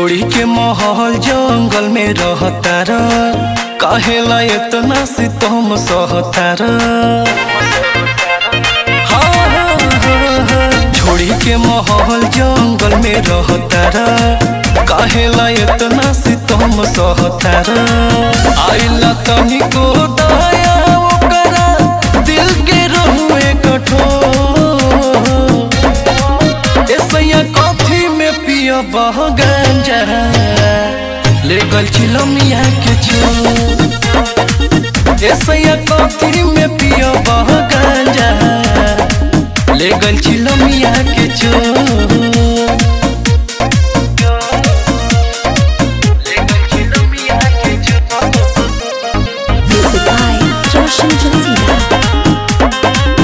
छोड़ी के महल जंगल में रहतार काहेला इतना सितम सहतार हाँ, हाँ, हाँ, हाँ। छोड़ी के महल जंगल में रहतार काहेला इतना सितम सहतार आइला तनिको दया ओकरा दिल के रहुए कठोर ऐसैया कॉफी में पिया बह गांजा ले गल चिलमिया के छो ऐसैया कॉफी में पिया बह गांजा ले गल चिलमिया के छो Music by Roshan Jansina.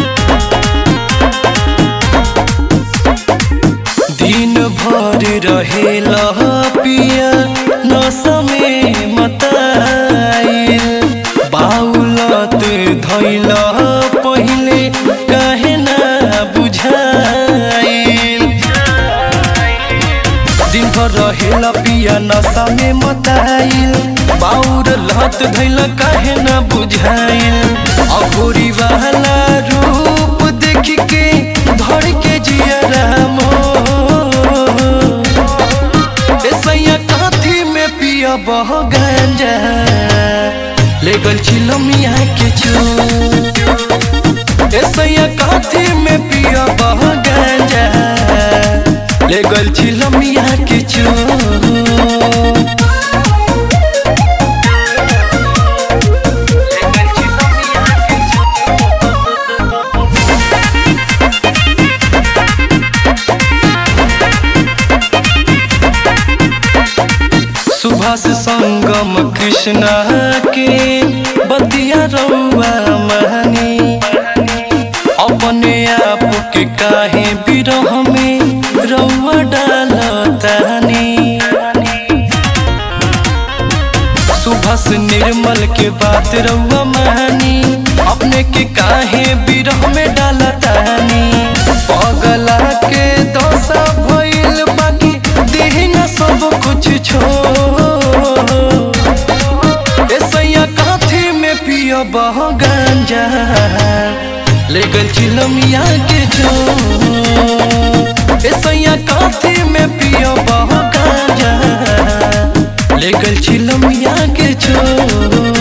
दिन भर रहेला पिया नशा में मताइल बाउलत धैल पहिले काहे ना बुझाइल दिन भर रहेला पिया नशा में मताइल बाउर लत धैल काहे ना बुझाइल अघोरी वाला रूप देख के धर के जिया राम ऐसैया काथी में पिया बह गांजा ले गल चिलमिया के चो ऐसैया काथी में पिया बह गांजा ले गल चिलमिया के चो सुभाष संगम कृष्णा के बतिया रउआ महानी अपने आप के काहे बिरह में रउआ डालतानी सुभाष निर्मल के बात रउआ महानी अपने के काहे बिरह में डालतानी पगला के दशा भइल बाकी देह न सब कुछ छोड़ ऐसैया काथी में पिया बह गांजा ले गल चिलमिया के जो ऐसैया काथी में पिया बह गांजा ले गल चिलमिया के जो